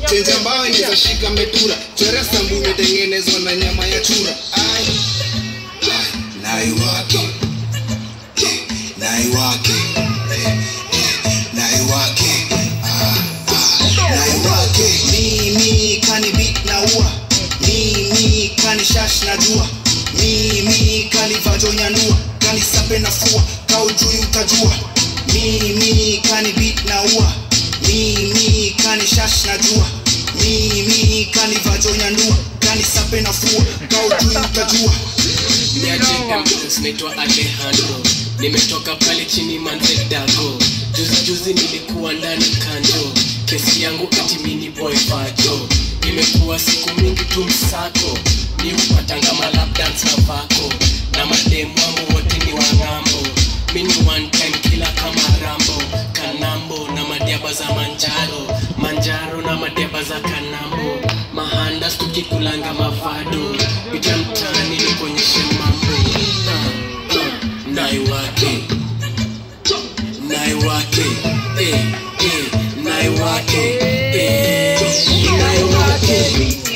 chenja mbao inawezashika metura chwera sambu imetengenezwa na nyama ya chura Ai. Ai, naiwake Eh, naiwake Eh, eh, naiwake Ah, ah, naiwake mimi kani beat na ua mimi kani shash na jua mimi kani vajo nyandua kani sape na fua kaujui utajua mimi kani beat na ua mimi kani shash na jua mimi kani vajo nyandua kani sape na fua kaujui utajua niaje naitwa alejandro nimetoka pale chini manze dago juzi juzi nilikuwa ndani kanjo kesi yangu ati mini boy vajo imekuwa siku mingi tu msako ni upatanga malapdance na vako na mademu wangu wote ni wang'ambo mini one time kila kama rambo kanambo na madiaba za manjaro manjaro na madiaba za kanambo mahandas tukikulanga mavado pita mtaani nikuonyeshe mambo Ah, ah, naiwake naiwake eh, eh, naiwake eh, naiwake